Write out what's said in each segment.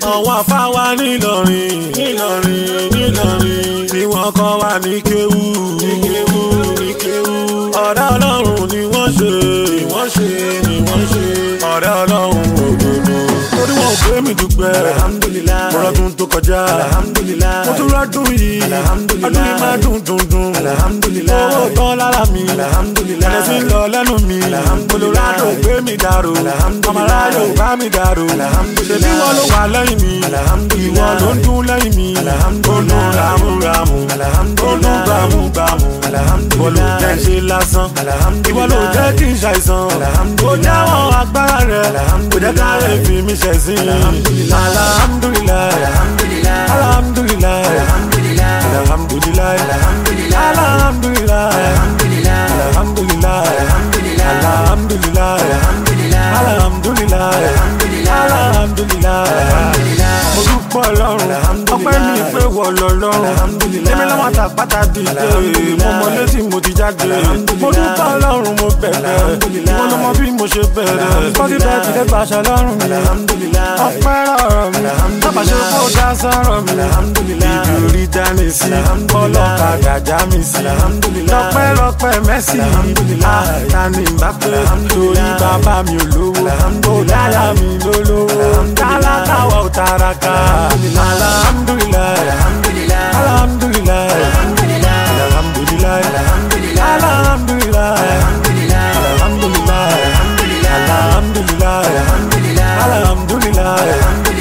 àwọn afáwa nílọrin nílọrin nílọrin tí wọ́n kọ́ wa ní kéwú ní kéwú ní kéwú ọ̀rẹ́ ọlọ́run ni wọ́n ṣe ni wọ́n ṣe ni wọ́n ṣe ọ̀rẹ́ ọlọ́run òdodo torí wọn ò pé mi dúpẹ́ Alhamdulillah. mo rọ́dún tó kọjá Alhamdulillah. mo tún rọ́dún yìí Alhamdulillah. ọdún yìí máa dùn dùn dùn Alhamdulillah. owó tán lára mi Alhamdulillah. ẹ̀rẹ́ sí ń lọ lẹ́nu mi Alhamdulillah. olùrádò gbé mi dàrú Alhamdulillah. ọmọláyò bá mi dàrú Alhamdulillah. ṣèbí wọn ló wà lẹ́yìn mi Alhamdulillah. ìwọ ló ń dún lẹ́yìn mi ó Alhamdulillah. dún ràmúràmù ó dún Alhamdulillah. gbàmúgbàmù ìwọ ló Alhamdulillah. jẹ́ ṣe lásán Alhamdulillah. ìwọ ló jẹ́ kí n ṣàìsàn Alhamdulillah. ó jáwọ́ agbára rẹ̀ kò jẹ́ ká lè fi mi ṣẹ̀sín Alhamdulillah. alhamdulilayi Alhamdulillah. alhamdulilayi Alhamdulillah. alhamdulilayi Alhamdulillah. alhamdulilayi Alhamdulillah. alhamdulilayi Alhamdulillah. alhamdulilayi Alhamdulillah. alhamdulilayi alhamdulilayi mo dúpọ̀ ọlọ́run ọpẹ́ mi pé wọ lọ́lọ́run èmi lọ́wọ́ àtàpátá dìde mo mọ létí mo ti jáde mo dúpọ̀ ọlọ́run mo bẹ̀rẹ̀ ìwọ ló mọ bí mo ṣe bẹ̀rẹ̀ kọ́kí bẹ́ẹ̀ ti dé pàṣẹ lọ́rùn mi Alhamdulillah. ọpẹ́ rọrọ mi tábàṣe kó dá sọ̀rọ̀ mi ibi orí dání sí ọlọ́kadà já mi sí lọ́pẹ́ lọ́pẹ́ mẹ́sì àtàní bá pé torí bàbá mi ò lówó ó dáyà mi lólówó tálákà wà ó taraka alhamdulilayi alhamdulilayi alhamdulilayi alhamdulilayi alhamdulilayi alhamdulilayi alhamdulilayi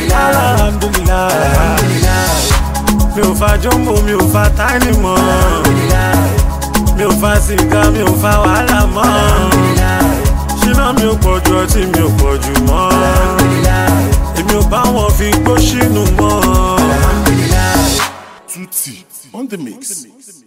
alhamdulilayi mi ò fa jọ́mbò mi ò fa táìní mọ́ mi ò fa sìgá mi ò fa wàhálà mọ́ ṣínà mi ò pọ̀ ju ọtí mi ò pọ̀ jù mọ́ èmi ò bá wọn fi gbó sínú mọ́. Tutti on the mix.